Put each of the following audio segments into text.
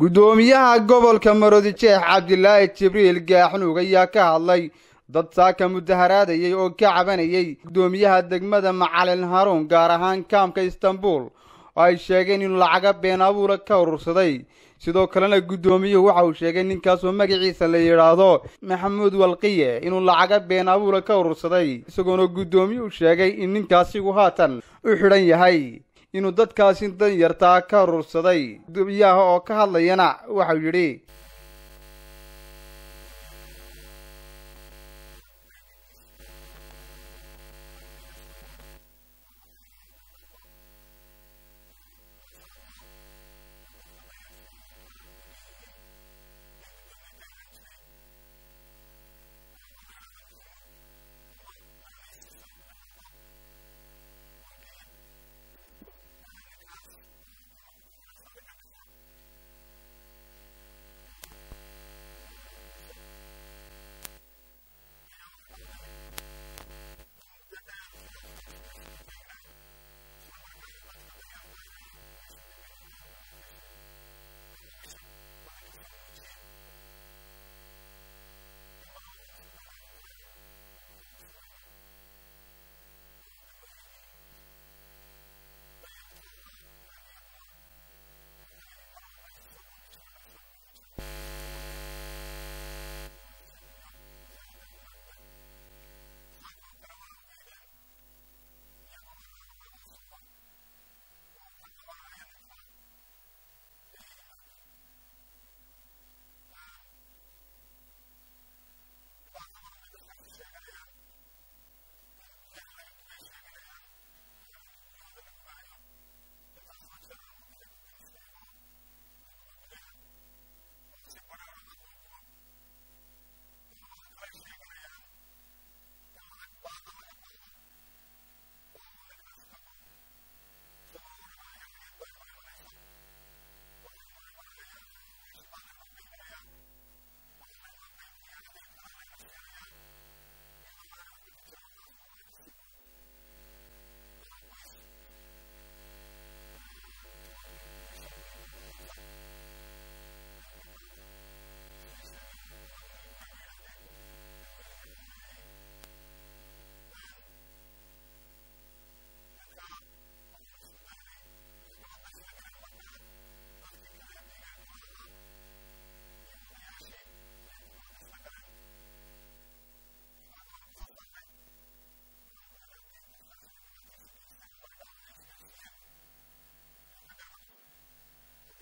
guddoomiyaha gobolka maroodijeex cabdilaahi jibriil gaaxnuug ayaa ka hadlay dad saaka mudaharaadayay oo ka cabanayay guddoomiyaha degmada macalin haruun gaar ahaan kaamka istanbul oo ay sheegeen inuu lacaga been abuura ka urursaday sidoo kalena guddoomiyuhu waxa uu sheegay ninkaasoo magaciisa la yidhaahdo maxamuud walqiye inuu lacaga been abuura ka urursaday isagoona guddoomiyuhu sheegay in ninkaasigu haatan u xidhan yahay inuu dadkaasi danyartaa ka urursaday guddoomiyaha oo ka hadlayana waxau yidhi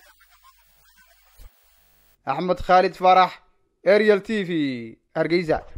axmed khaalid faarax ariel t v hargeysa